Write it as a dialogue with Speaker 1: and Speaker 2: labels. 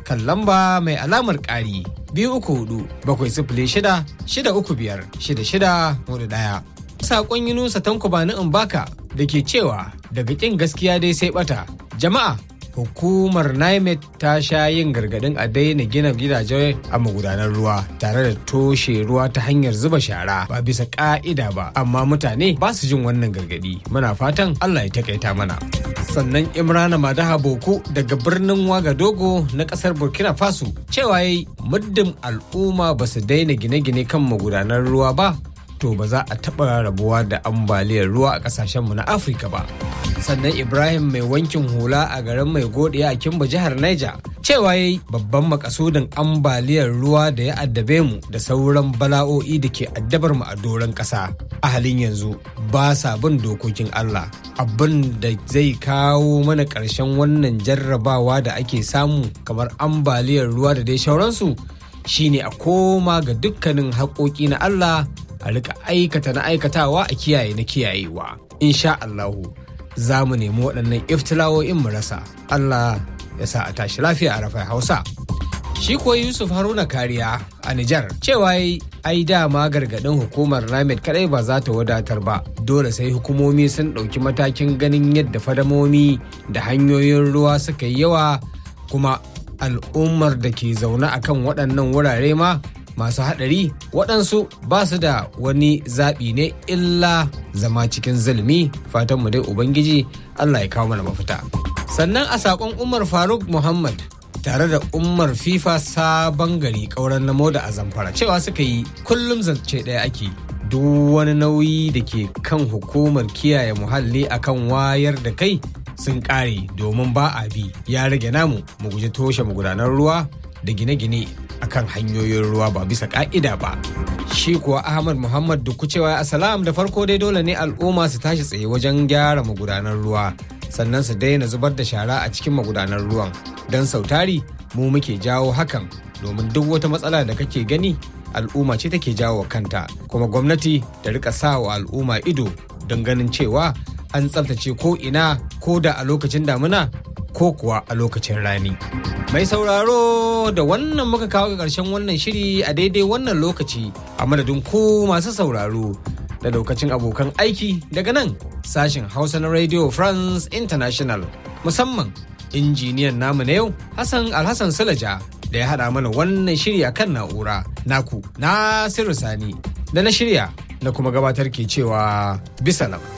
Speaker 1: kan lamba mai alamar ƙari biyu uku hudu bakwai sifili shida shida uku biyar shida shida hudu ɗaya. Saƙon Yunusa Tanko Bani Mbaka da ke cewa daga ƙin gaskiya dai sai ɓata. Jama'a hukumar NIMET ta sha yin gargadin a daina gina gidaje a magudanar ruwa tare da toshe ruwa ta hanyar zuba shara ba bisa ka'ida ba amma mutane ba su jin wannan gargadi muna fatan Allah ya takaita mana sannan imrana madaha boko daga birnin wagadogo na kasar burkina faso cewa yayi muddin al'umma ba su daina gine-gine kan magudanar ruwa ba to ba za a taɓa rabuwa da ambaliyar ruwa a ƙasashenmu na afirka ba sannan ibrahim mai wankin hula a garin mai godiya a kimba jihar niger cewa yayi babban makasudin ambaliyar ruwa da ya addabe mu da sauran bala'o'i da ke addabar mu a doron ƙasa a halin yanzu ba sa bin dokokin allah abin da zai kawo mana ƙarshen wannan jarrabawa da ake samu kamar ambaliyar ruwa da dai sauransu shine a koma ga dukkanin haƙoƙi na allah a rika aikata na aikatawa a kiyaye na kiyayewa insha Allahu za mu nemi waɗannan iftilawo'in mu rasa Allah ya sa a tashi lafiya a rafai Hausa shi kuwa Yusuf Haruna Kariya a Nijar cewa ai dama gargaɗin hukumar Ramed kadai ba za ta wadatar ba dole sai hukumomi sun ɗauki matakin ganin yadda fadamomi da hanyoyin ruwa suka yi yawa kuma al'ummar da ke zaune akan waɗannan wurare ma masu haɗari waɗansu ba su da wani zaɓi ne illa zama cikin zulmi fatanmu dai ubangiji allah ya kawo mana mafita sannan a saƙon umar faruk muhammad tare da umar fifa sabon gari ƙauren namo da a zamfara cewa suka yi kullum zance ɗaya ake duk wani nauyi da ke kan hukumar kiyaye muhalli akan wayar da kai sun ƙare domin ba a bi ya rage namu mu guji toshe magudanar ruwa da gine-gine akan hanyoyin ruwa ba bisa ka'ida ba. Shi kuwa Ahmad Muhammad Dukku cewa asalam da farko dai dole ne al'umma su tashi tsaye wajen gyara magudanar ruwa sannan su daina zubar da shara a cikin magudanar ruwan don sautari mu muke jawo hakan domin duk wata matsala da kake gani al'umma ce take jawo kanta kuma gwamnati ta rika sa wa al'umma ido don ganin cewa an tsaftace ko ina ko da a lokacin damuna ko kuwa a lokacin rani. Mai sauraro da wannan muka kawo ga ƙarshen wannan shiri a daidai wannan lokaci a madadin ku masu sauraro da lokacin abokan aiki daga nan sashen Hausa na Radio France International musamman injiniyan namu na yau Hassan Alhassan Sulaja da ya haɗa mana wannan shiri a kan na'ura naku Nasiru Sani da na shirya na kuma gabatar ke cewa bisalam.